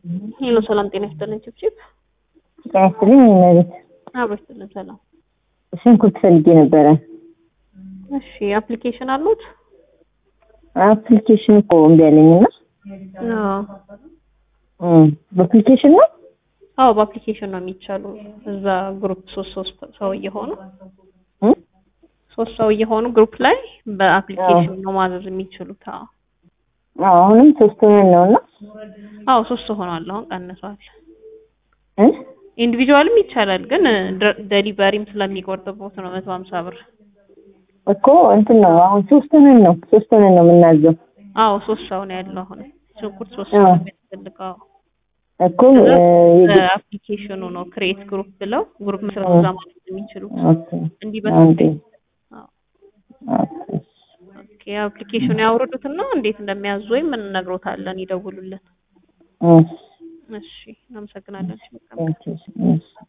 ሄሎ ሰላም ጤና ይስጥልኝ። ችብችብ ጤና ይስጥልኝ እመቤት። አብሮ ይስጥልን። ሰላም። ሽንኩርት ፈልጌ ነበረ። እሺ አፕሊኬሽን አሉት? አፕሊኬሽን እኮ እምቢ አለኝ እና አዎ በአፕሊኬሽን ነው አዎ በአፕሊኬሽን ነው የሚቻሉ። እዛ ግሩፕ ሶስት ሶስት ሰው እየሆኑ እ? ሶስት ሰው እየሆኑ ግሩፕ ላይ በአፕሊኬሽን ነው ማዘዝ የሚችሉት። አዎ አዎ አሁንም ሶስት ሆነን ነው እና አዎ ሶስት ሆኗል። አሁን ቀንሷል። እ? ኢንዲቪጁዋልም ይቻላል፣ ግን ደሊቨሪም ስለሚቆርጥቦት ነው መቶ ሀምሳ ብር። እኮ እንትን ነው አሁን ሶስት ሆነን ነው ሶስት ሆነን ነው የምናዘው አዎ ሶስት ሰው ነው ያለው አሁን ሽንኩርት ሶስት ሰው አዎ። ነው የሚያስፈልገው። እኮ እ፣ የግ- አፕሊኬሽኑ ነው ክሬት ግሩፕ ብለው ግሩፕ መስራት አዎ። እዛ ማለት የሚችሉት ኦኬ እንዲህ አንዴ በስልክ ኦኬ ኦኬ አፕሊኬሽኑ ያወርዱትና እንዴት እንደሚያዙ ወይም እንነግሮታለን፣ ይደውሉልን። እሺ እሺ እናመሰግናለን። እሺ፣ በጣም ቴንኪው እሺ